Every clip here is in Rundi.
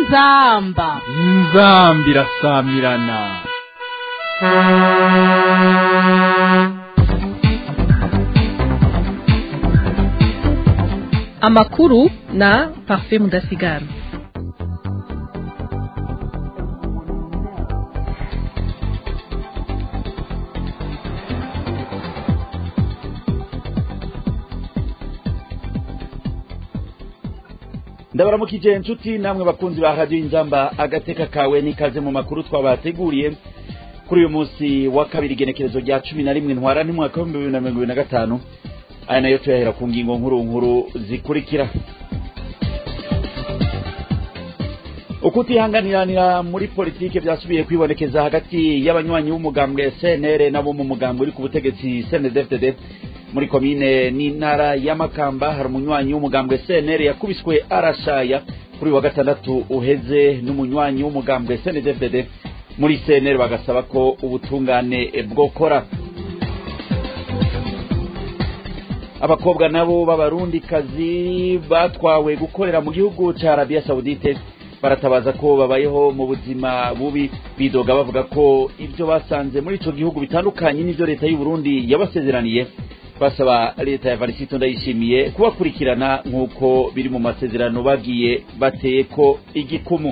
inzamba inzambi irasamirana amakuru na parfait mudasigara ndabaramukije inshuti namwe bakunzi ba radiyo inzamba agateka kawe n'ikaze mu makuru twabateguriye kuri uyu munsi wa kabiri igenekerezo rya cumi na rimwe ntwara n'umwaka w'ibihumbi bibiri na mirongo ibiri na gatanu aya nayo tuyahera ku ngingo nkuru nkuru zikurikira ukutihanganiranira muri politike byasubiye kwibonekeza hagati y'abanywanyi b'umugambwe cnr nabo mu mugambwe uri ku butegetsi cndfdd muri komine n'intara y'amakamba hari umunywanyi w'umugambwe cnr yakubiswe arashaya kuri wa gatandatu uheze n'umunywanyi w'umugambwe cndfdd muri cnr bagasaba ko ubutungane bwokora abakobwa nabo b'abarundikazi batwawe gukorera mu gihugu cya arabiya sawudite baratabaza ko babayeho mu buzima bubi bidoga bavuga ko ibyo basanze muri icyo gihugu bitandukanye n'ibyo leta y'u Burundi yabasezeraniye basaba leta ya varisito ndayishimiye kubakurikirana nk'uko biri mu masezerano bagiye bateye ko igikumu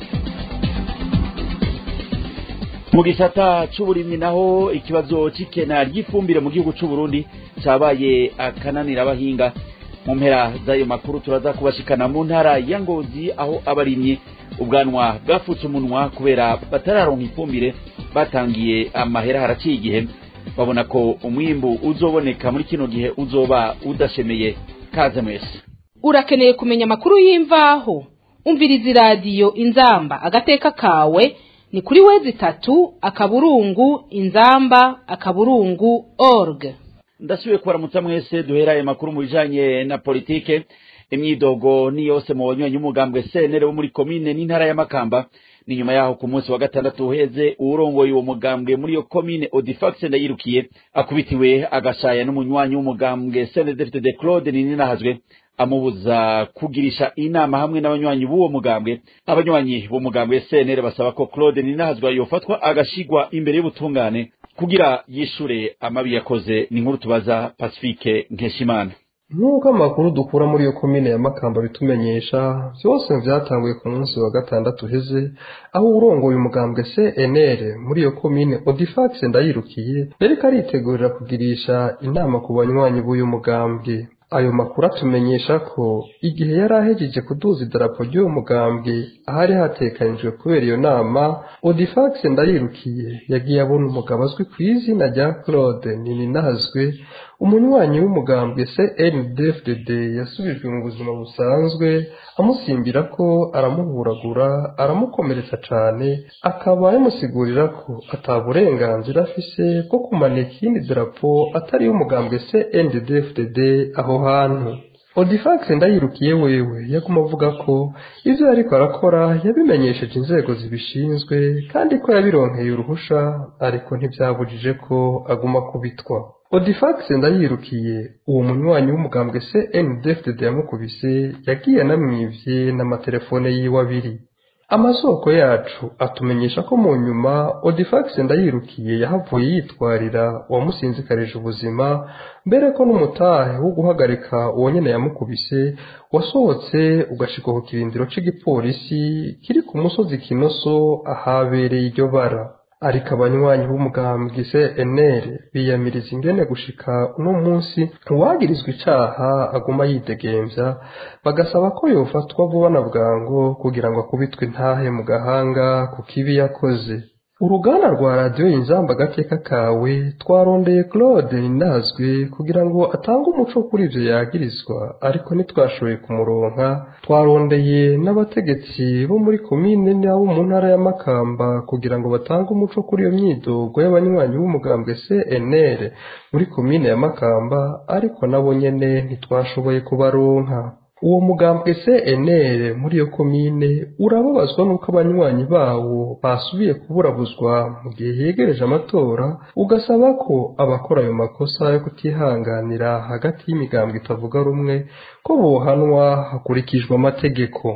mu gisata c'uburimyi naho ikibazo c'ikena ry'ifumbire mu gihugu c'uburundi cabaye akananira abahinga mu mpera z'ayo makuru turaza kubashikana mu ntara ya ngozi aho abarimyi ubwanwa bwafutse umunwa kubera batararonka ifumbire batangiye amahera haraciye igihe babona ko umwimbu uzoboneka muri kino gihe uzoba udashemeye kaze mwese urakeneye kumenya amakuru y'imvaho umviriza iradiyo inzamba agateka kawe ni kuri wezi itatu akaburungu inzamba akaburungu org ndasubiye kubaramutsa mwese duhera aya makuru mu bijanye na politike imyidogo ni yose mu banywanyi b'umugambwe senere wo muri komine n'intara y'amakamba ni nyuma yaho ku munsi wa gatandatu uheze uwurongoye uwo mugambwe muri iyo komine odifax ndayirukiye akubitiwe agashaya n'umunywanyi w'umugambwe cndfd claude nininahazwe amubuza kugirisha inama hamwe n'abanywanyi b'uwo mugambwe abanywanyi b'umugambwe cnr basaba ko claude ninahazwa yofatwa agashigwa imbere y'ubutungane kugira yishure amabi yakoze ni nkuru tubaza pacifique nkeshimana nk'uko amakuru dukura muri iyo komine ya makamba bitumenyesha byose byatanguye ku munsi wa gatandatu uheze aho urongoye umugambwe cnr muri iyo komine odifax ndayirukiye yariko aritegurira kugirisha inama ku banywanyi b'uyu mugambwe ayo makuru atumenyesha ko igihe yari ahejeje kuduza idarapo ry'uwo mugambwe ahari hatekanijwe kubera iyo nama odifax ndayirukiye yagiye abona umugabo azwi ku izina rya claude nininazwe umunywanyi w'umugambwe cndfdd yasubijwe mu buzima busanzwe amusimbira ko aramuhuragura aramukomeretsa cane akaba yamusigurira ko ata burenganzira afise bwo kumanika iyindi darapo atari y'umugambwe cndfdd aho hantu odifax ndayirukiye wewe yaguma avuga ko ivyo yariko arakora yabimenyesheje inzego zibishinzwe kandi ko yabironkeye uruhusha ariko ntivyabujije ko aguma kubitwa odifax ndayirukiye uwo munywanyi w'umugambwe cndfdd yamukubise yagiye anamwivye n'amatelefone yiwe abiri amasoko yacu atumenyesha ko mu nyuma odifax ndayirukiye yahavuye yitwarira uwamusinzikarije ubuzima mbere ko n'umutahe wo guhagarika uwo nyene yamukubise wasohotse ugashika ku kirindiro c'igipolisi kiri ku musozi kinoso ahabereye iryo bara ariko abanywanyi b'umugambwe cnr biyamiriza ingene gushika uno munsi uwagirizwa icaha aguma yidegemvya bagasaba ko yofatwa vuba na bwango kugira ngo akubitwe intahe mu gahanga ku kibi yakoze uruganda rwa radiyo inzamba agateka kawe twarondeye claude ninazwe kugira ngo atange umuco kuri ivyo yagirizwa ariko ntitwashoboye kumuronka twarondeye n'abategetsi bo muri komine n'abo mu ntara ya makamba kugira ngo batange umuco kuri iyo myidogo y'abanywanyi b'umugambwe cnr muri komine ya makamba ariko nabo nyene ntitwashoboye kubaronka uwo mugambwe cnr muri iyo komine urababazwa n'uko abanywanyi bawo basubiye kuburabuzwa mu gihe yegereje amatora ugasaba ko abakora ayo makosa yo kutihanganira hagati y'imigambwe itavuga rumwe ko bohanwa hakurikijwe amategeko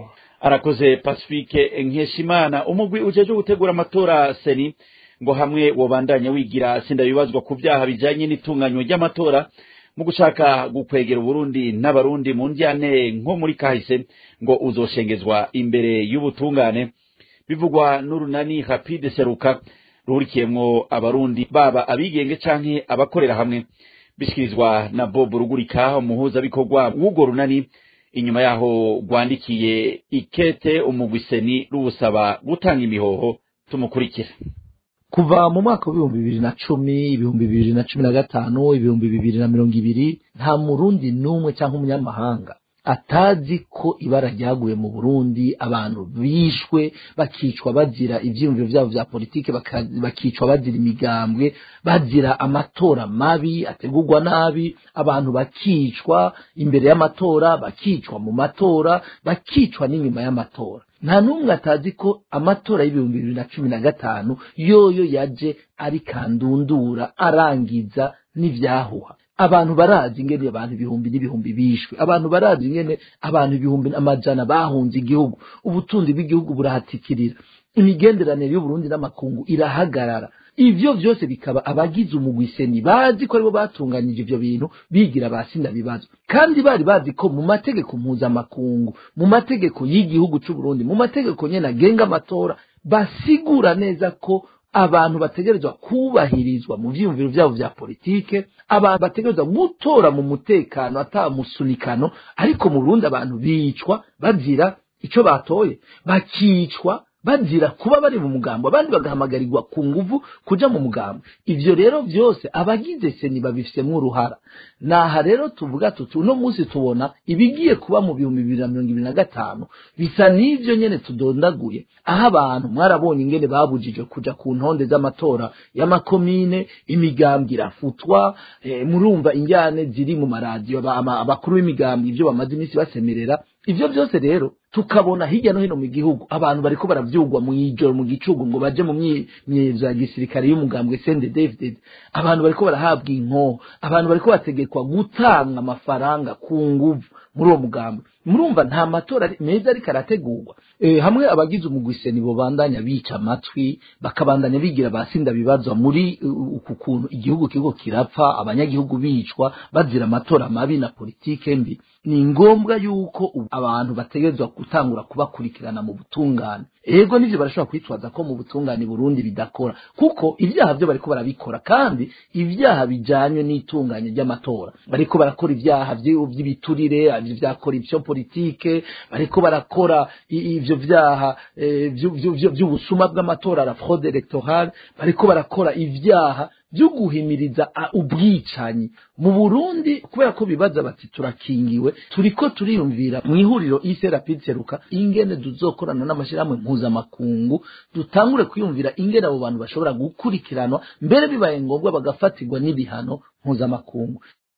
arakoze pacifique nkeshimana umugwi ujeje gutegura amatora seni ngo hamwe wobandanya wigira sindabibazwa ku vyaha bijanye n'itunganywa ry'amatora mu gushaka gukwegera uburundi n'abarundi mu njyane nko muri kahise ngo uzoshengezwa imbere y'ubutungane bivugwa n'urunani rapide seruka ruhurikiyemwo abarundi baba abigenge canke abakorera hamwe bishikirizwa na bob rugurika umuhuzabikorwa w'urwo runani inyuma yaho rwandikiye ikete umugwiseni ruwusaba gutanga imihoho tumukurikira kuva mu mwaka w'ibihumbi bibiri na cumi ibihumbi bibiri na cumi na gatanu ibihumbi bibiri na mirongo ibiri nta murundi n'umwe cyangwa umunyamahanga atazi ko ibara ryaguye mu burundi abantu bishwe bakicwa bazira ibyiyumviro byabo bya politiki bakicwa bazira imigambwe bazira amatora mabi ategurwa nabi abantu bakicwa imbere y'amatora bakicwa mu matora bakicwa n'inyuma y'amatora nta n'umwe atazi ko amatora y'ibihumbi bibiri na cumi na gatanu yoyo yaje ari kandundura arangiza n'ibyahuha abantu barazi ingene abantu ibihumbi n'ibihumbi bishwe abantu barazi ingene abantu ibihumbi amajana bahunze igihugu ubutunzi bw'igihugu burahatikirira imigenderanire y'uburundi n'amakungu irahagarara ivyo vyose bikaba abagize umugwiseni bazi ko aribo batunganyije ivyo bintu bigira basinda bibazo kandi bari bazi ko mu mategeko mpuzamakungu mu mategeko y'igihugu c'uburundi mu mategeko nyene agenga amatora basigura neza ko abantu bategerezwa kubahirizwa mu vyiyumviro vyabo vya politike abantu bategerezwa gutora mu mutekano ata musunikano ariko mu Burundi abantu bicwa bazira ico batoye bakicwa bazira kuba bari mu mugambo abandi bagahamagarirwa ku nguvu kuja mu mugambo ivyo rero vyose abagize seni babifitemo uruhara naha rero tuvuga tuti uno munsi tubona ibigiye kuba mu bihumbi bibiri na mirongo ibiri na gatanu bisa n'ivyo nyene tudondaguye aho abantu mwarabonye ingene babujije kuja ku ntonde z'amatora y'amakomine imigambwe irafutwa e, murumva injyane ziri mu maradiyo abakuru b'imigambwe ivyo bamaze iminsi basemerera ivyo vyose rero tukabona hirya no hino mu gihugu abantu bariko baravyugwa mu ijoro mu gicugu ngo baje mu myezo ya gisirikare y'umugambwe Sende David abantu bariko barahabwa inko abantu bariko bategekwa gutanga amafaranga ku nguvu muri uwo mugambwe murumva nta matora meza ariko arategurwa e, hamwe abagize umugwiseni bo bandanya bica amatwi bakabandanya bigira basinda bibazwa muri uku kuntu igihugu kiriko kirapfa abanyagihugu bicwa bazira amatora mabi na politike mbi ni ngombwa yuko abantu bategerezwa gutangura kubakurikirana mu butungane ego nivyo barashobora kwitwaza ko mu butungane Burundi bidakora kuko ibyaha byo bariko barabikora kandi ibyaha bijanye n'itunganye ry'amatora bariko barakora ibyaha by'ibiturire vyakora ivyo politike bariko barakora ivyo vyaha vy'ubusuma bw'amatora la fraude electorale bariko barakora ivyaha byo guhimiriza ubwicanyi mu Burundi kubera ko bibaza bati turakingiwe turiko turiyumvira mu ihuriro ise rapide seruka ingene tuzokorana n'amashirahamwe mpuzamakungu dutangure kwiyumvira ingene abo bantu bashobora gukurikiranwa mbere bibaye ngombwa bagafatirwa n'ibihano mpuzamakungu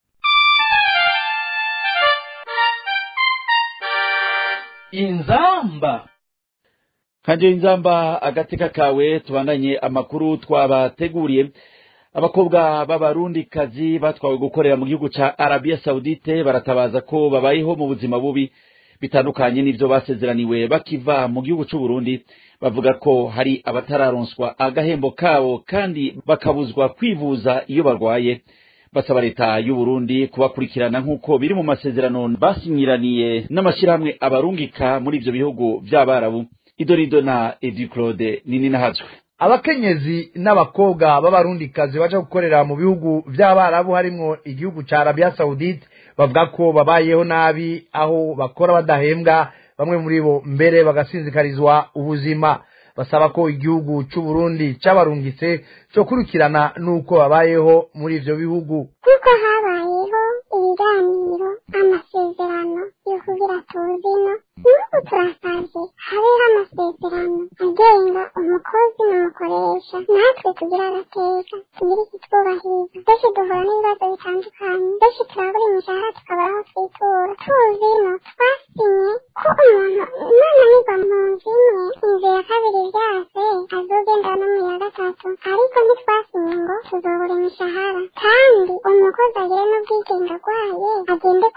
inzamba kanje inzamba agateka kawe tubandanye amakuru twabateguriye abakobwa b'abarundikazi batwawe gukorera mu gihugu ca arabiya sawudite baratabaza ko babayeho mu buzima bubi bitandukanye n'ivyo basezeraniwe bakiva mu gihugu c'uburundi bavuga ko hari abatararonswa agahembo kabo kandi bakabuzwa kwivuza iyo barwaye basaba leta y'uburundi kubakurikirana nk'uko biri mu masezerano basinyiraniye n'amashirahamwe abarungika muri ivyo bihugu vy'abarabu idorido na edi claude nini nahazwe abakenyezi n'abakobwa b'abarundikazi baje gukorera mu bihugu vy'abarabu harimwo igihugu ca arabiya sawudite bavuga ko babayeho nabi aho bakora badahembwa bamwe muri bo mbere bagasinzikarizwa ubuzima basaba ko igihugu c'uburundi cabarungitse cokurikirana n'uko babayeho muri ivyo bihugu kuko habayeho ibiganiro amasezerano y'ukubira tuzino n'ubu turasavye habeho amasezerano agenga umukozi n'umukoresha natwe tugira agateka tugira ikitwubahiriza benshi duhura n'ibibazo bitandukanye benshi turabura imishahara tukabura aho twitura tuzino twasinye ko umuntu imana nigwa mu nzu imwe inzu ya kabiri vyase azogenda no mu ya gatatu ariko ntitwasinye ngo tuzobura imishahara kandi umukozi agire n'ubwigenge arwaye agende kwa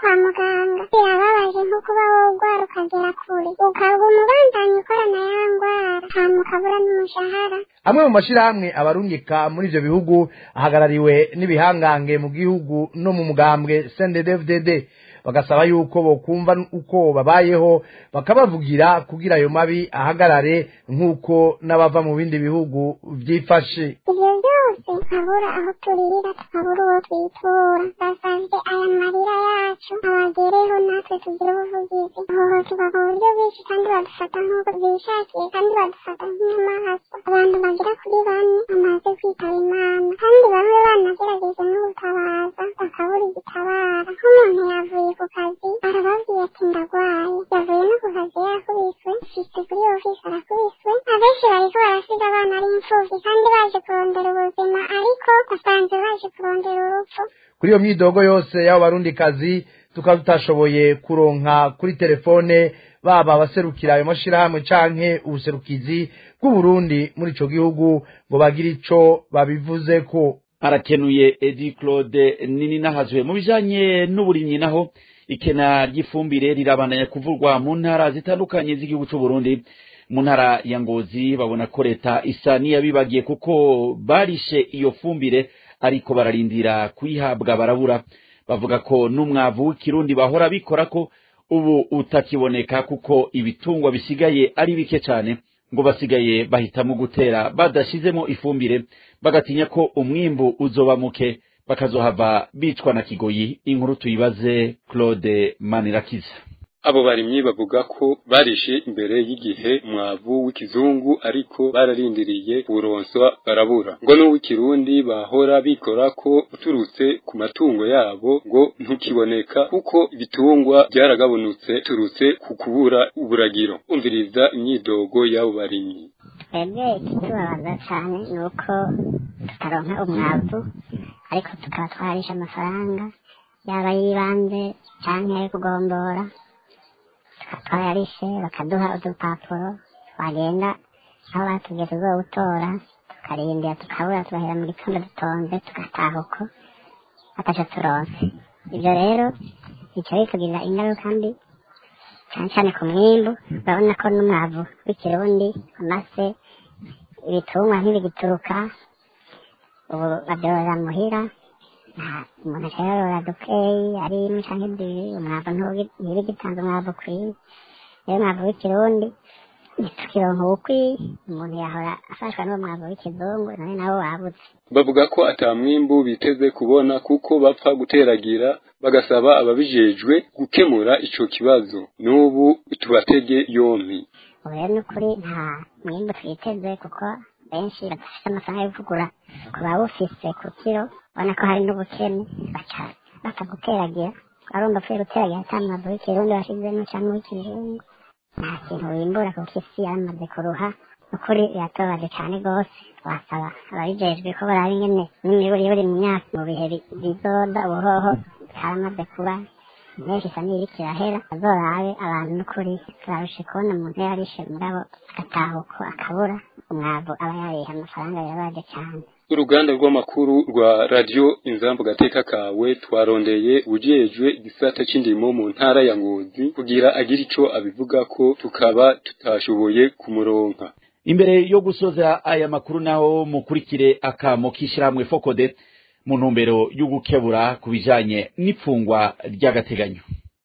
kwa muganga birababaje nko kuba wogwara ukagera kure ukaba umubandanya ukorana ya ngwara hama ukabura n'umushahara amwe mu mashyirahamwe abarungika muri ibyo bihugu ahagarariwe n'ibihangange mu gihugu no mu mugambwe cndfdd bagasaba yuko bokumva uko babayeho bakabavugira kugira ayo mabi ahagarare nk'uko n'abava mu bindi bihugu byifashe ivyo byose tukabura aho turirira tukabura uwo twitura basavye aya marira yacu abagereho natwe tugire ubuvugizi hohoterwa ku buryo bwinshi kandi badufata nk'uko bishakiye kandi badufata nk'inyamaswa abantu bagera kuri bane bamaze kwitaba imana kandi bamwe banagerageje no gutabaza bakabura igitabara nk'umuntu yavuye ku kazi arababwiye ati ndagwaye yavuye no ku kazi yakubiswe shitse kuri ofisi arakubiswe abenshi bariko barasiga abana ari imfuvyi kandi baje kurondera ubuzima ariko basanze baje kurondera urupfu kuri iyo myidogo yose y'abo barundikazi tukaba tutashoboye kuronka kuri telefone baba abaserukira ayo mashyirahamwe canke ubuserukizi bw'uburundi muri ico gihugu ngo bagire ico babivuzeko arakenuye edi claude nini nahazwe mu bijanye n'uburimyi naho ikena ry'ifumbire rirabandanya kuvurwa mu ntara zitandukanye z'igihugu c'u Burundi mu ntara ya Ngozi babona ko leta isa niyabibagiye kuko barishe iyo fumbire ariko bararindira kuyihabwa barabura bavuga ko n'umwavu w'ikirundi bahora bikora ko ubu utakiboneka kuko ibitungwa bisigaye ari bike cyane ngo basigaye bahitamo gutera badashizemo ifumbire bagatinya ko umwimbu uzoba muke bakazohava bicwa na kigoyi inkuru tuyibaze Claude Manirakiza abo barimyi bavuga ko barishe imbere y'igihe umwavu w'ikizungu ariko bararindiriye uronswa barabura ngo n'uw'ikirundi bahora bikora ko uturutse ku matungo yabo ngo ntukiboneka kuko ibitungwa byaragabunutse turutse ku kubura uburagiro umviriza imyidogo y'abo barimyi twebwe ikitubabaza cyane ni uko tutaronka umwavu ariko tukaba twarisha amafaranga yaba y'ibanze cyangwa ayo kugombora twayarishe bakaduha udupapuro twagenda aho batubwiye tuzowutora tukarindira tukabura tugahera mu gitondo dutonze tugataha uko ataco turonse ibyo rero bica bitugirira ingaruka mbi cyane cyane ku mwimbu urabona ko n'umwavu w'ikirundi amase ibitungwa ntibigituruka ubu babyorora muhira umuntu akorora dukeyi ari imwe cyangwa ebyiri umwavu ntibigitanze umwavu ukwiye rero umwavu w'ikirundi ntitukironka ubukwiye umuntu yahora afashwa n'uwo mwavu w'ikizungu none nawo wabuze bavuga ko ata mwimbu biteze kubona kuko bapfa guteragira bagasaba ababijejwe gukemura ico kibazo n'ubu tubatege yompi ubu rero ni ukuri nta mwimbu twiteze kuko benshi badafite amafaranga yo kugura ku bawufise ku kiro ubona ko hari n'ubukene baca bapfa guteragira arumva apfuye guteragira ata mwavu w'ikirundi washizemo cyangwa w'ikizungu nta kintu wimbura kuko isi yaramaze kuruha ukuri biratobaje cyane rwose twasaba ababijejwe ko baraba ingene n'imiburi buri mu myaka mu bihe bizoda ubuhoho haramaze kuba menshi isa n'iriko irahera azorabe abantu n'ukuri turarushe kubona umuntu yarishe mugabo agataha uko akabura umwavu aba yariha amafaranga birabaje cyane uruganda rw'amakuru rwa radiyo inzambu gateka kawe twarondeye ujejwe igisata c'indimo mu ntara ya ngozi kugira agire ico abivuga ko tukaba tutashoboye kumuronka imbere yo gusoza aya makuru naho mukurikire akamo k'ishyirahamwe fokode mu ntumbero yo gukebura ku bijanye n'ipfungwa ry'agateganyo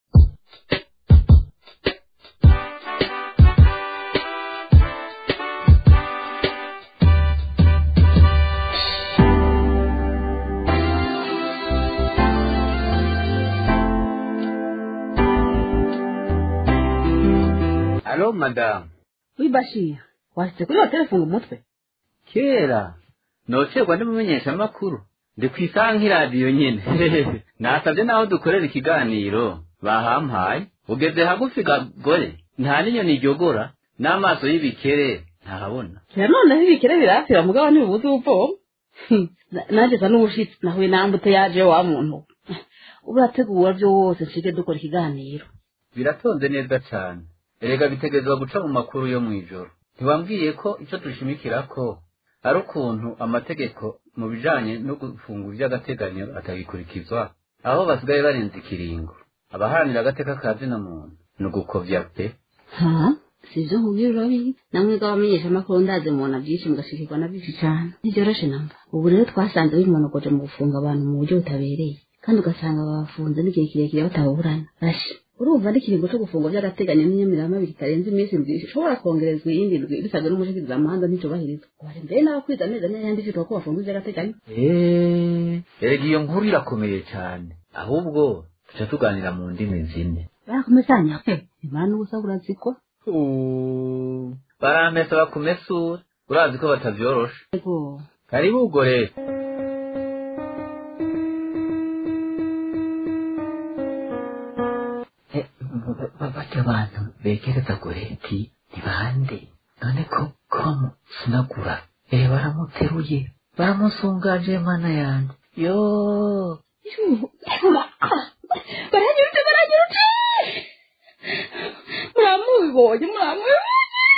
Alo madamu wibashira washitse kuri hoteli funga umutwe kera nocerwa ndimumenyesha amakuru ndi ku isaha nk'iradiyo nyene nasabye naho dukorera ikiganiro bahampaye ugeze hagufi gagore nta n'inyoni iryogora n'amaso y'ibikere ntahabona kera noneho ibikere birafira mugabo ntibibuze ubuvoma nanjye sa n'ubushitsi nahuye nambute yaje wa muntu urategura byose nshike dukora ikiganiro biratonze neza cane erega bitegerezwa guca mu makuru yo mw'ijoro ntiwambwiye ko icyo dushimikira ko ari ukuntu amategeko mu bijanye no gufunga ivy'agateganyo atagikurikizwa aho basigaye barenze ikiringo abaharanira agateka ka zina muntu ni ugukovya pe ha sivyo nkubwira urabizi namwe bw'abamenyesha amakuru ndazi mubona byinshi mugashikirwa na byinshi cyane ntivyoroshe namba ubu rero twasanze bimonogoje mu gufunga abantu mu buryo butabereye kandi ugasanga babafunze n'igihe kirekire bataburana rashi urumva n'ikiringo cyo gufungwa by'agateganyo n'inyamirama kitarenze iminsi indwi ishobora kongerezwa iyindi ndwi bisabwe n'umushikirizamanza nticubahirizwa bari mbere n'abakwiza amezi ane yandikirwa ko bafunzwe by'agateganyo eee erega iyo nkuru irakomeye cyane ahubwo tuca tuganira mu ndimi zine barakomezanya he imana ubusa burazikwa barampesa bakumesura urazi ko batavyorosha ego karibu ubwo rero bajya abantu begereza goreti ni bande none ko komu sinagura eh baramuteruye baramusungaje mana yanjye yo baranyurutse baranyurutse muramubibonye muramubibonye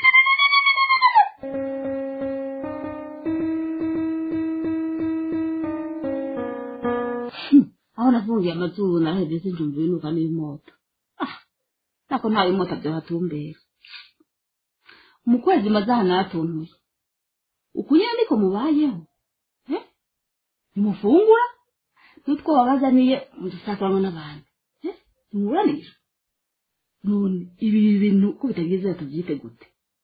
aho nafungiye amazuru naraheze sinjumva ibinuka n'ibimoto ah nako nta bimota byohatumbera mu kwezi maze aha natuntuye uku nyine niko mubayeho eh nimufungura n'utwo babazaniye mudusakaramo n'abantu eh nimuburanisha none ibi bintu ko bitagize tubyite gute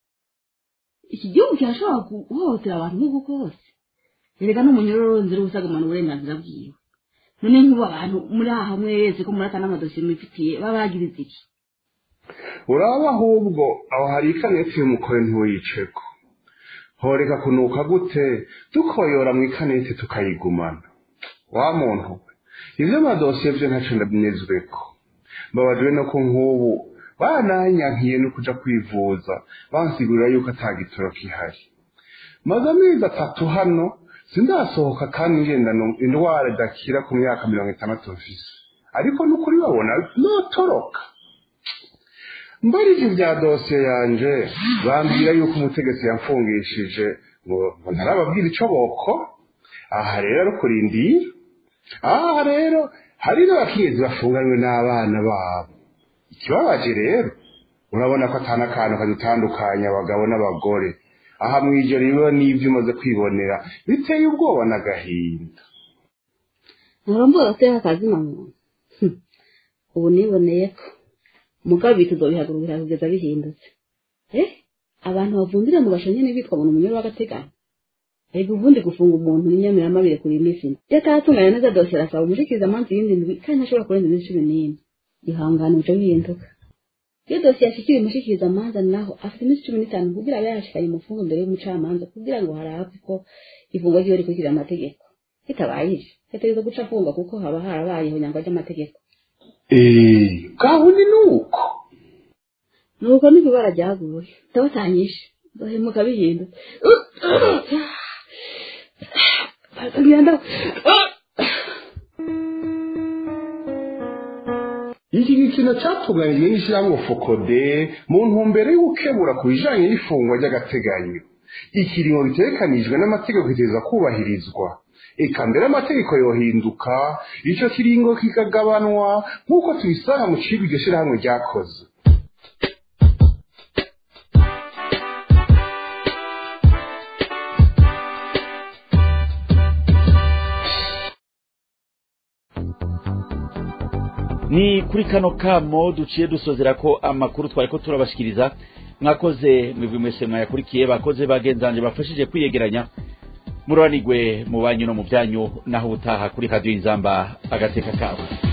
iki gihugu kirashobora guhohotera abantu nk'uko kose erega n'umunyururu nzira ubusagamana uburenganzira bwiwe none nk'ubu abantu muri aha hamwe wese ko muri aka n'amadosiye mubifitiye baba bagiriza iki uraba ahubwo aho hari ikaneti y'umukore ntiwuyiceko horeka kunuka gute dukoyora mu ikaneti tukayigumana wa muntu we ibyo amadosiye byo ntacyo ndabinezweko mbabajwe no ko nk'ubu bananyankiye no kuja kwivuza bansigurira yuko atagitoro kihari maze amezi atatu hano sindasohoka kandi ngendana indwara idakira ku myaka mirongo itandatu mfise ariko n'ukuri babona notoroka mbarije ibya dosiye yanje bambwira yuko umutegetsi yamfungishije ngo ngo ntarababwira ico boko aha rero ari kurindira aha rero hari n'abakenyezi bafunganywe n'abana babo ikibabaje rero urabona ko atana akantu kadutandukanya abagabo n'abagore aha mw'ijoro riba n'ibyo umaze kwibonera biteye ubwoba n'agahinda ntarombuga agateka kazina muntu ubu niboneye ko mugabe tuzobihagurukira kugeza bihindutse eh abantu bavundira mu gasho nyene bitwa ngo umunyoro w'agateganyo ego ubundi gufunga umuntu n'inyamirama kuri iminsi iyo atatunganya neza dosiye arasaba umushikiriza amansi y'indi ndwi kandi ntashobora kurenza iminsi cumi n'ine ihangane bica bihinduka iyo dosiye yashikiriye umushikiriza amanza naho afite iminsi cumi n'itanu kugira abe yashikanye umufungo imbere y'umucamanza kugira ngo harabwe ko ifungwa ryiwe rikurikira amategeko bitabaye ivyo yategerezwa guca afungwa kuko haba harabayeho nyangwa ry'amategeko eee gahuni ni uko nuko niko ibara ryaguye ndabatanyishe ndahemuka bihindutse ngenda iki gikino cyatunganijwe n'ishyirahamwe fokode mu ntumbero yo gukebura ku bijanye n'ifungwa ry'agateganyo ikiringo bitegekanijwe n'amategeko kiteza kubahirizwa eka mbere amategeko yohinduka ico kiringo kikagabanwa nk'uko tubisanga mu cigwa iryo shirahamwe ryakoze ni kuri kano kamo duciye dusozera ko amakuru twari ko turabashikiriza mwakoze mwebwe mwese mwayakurikiye bakoze bagenzanje bafashije kwiyegeranya muroranigwe mu banyu no mu byanyu naho ubutaha kuri radiyo inzamba agateka kabo